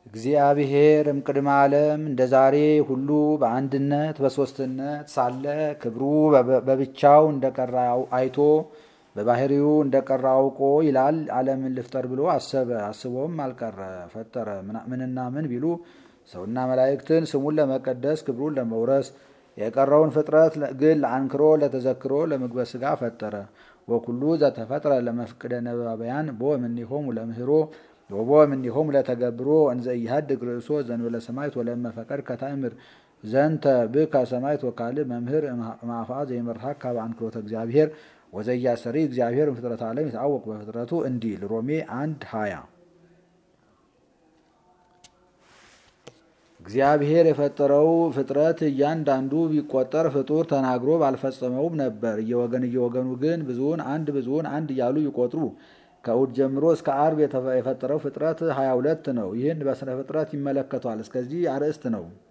እግዚአብሔር እምቅድመ ዓለም እንደ ዛሬ ሁሉ በአንድነት በሦስትነት ሳለ ክብሩ በብቻው እንደቀራ አይቶ በባህሪው እንደቀራ አውቆ ይላል ዓለምን ልፍጠር ብሎ አሰበ። አስቦም አልቀረ ፈጠረ። ምንና ምን ቢሉ ሰውና መላእክትን ስሙን ለመቀደስ ክብሩን ለመውረስ የቀረውን ፍጥረት ግን ለአንክሮ ለተዘክሮ ለምግበ ሥጋ ፈጠረ። ወኩሉ ዘተፈጥረ ለመፍቅደ ነባበያን ቦ እምኔሆሙ ለምህሮ ወቦ እምኔሆሙ ለተገብሮ እንዘ ኢሃድግ ርእሶ ዘእንበለ ሰማዕት ወለእመ ፈቀድ ከታእምር ዘንተ ብከ ሰማዕት ወካልእ መምህር እምአፍአ ዘይመርሐክ ካበ አንክሮተ እግዚአብሔር ወዘያሰሪ እግዚአብሔር ፍጥረት ዓለም ይታወቅ በፍጥረቱ እንዲል ሮሜ አንድ ሀያ እግዚአብሔር የፈጠረው ፍጥረት እያንዳንዱ ቢቆጠር ፍጡር ተናግሮ ባልፈጸመውም ነበር። እየወገን እየወገኑ ግን ብዙውን አንድ ብዙውን አንድ እያሉ ይቆጥሩ። ከእሑድ ጀምሮ እስከ አርብ የፈጠረው ፍጥረት ሀያ ሁለት ነው። ይህን በስነ ፍጥረት ይመለከቷል። እስከዚህ አርዕስት ነው።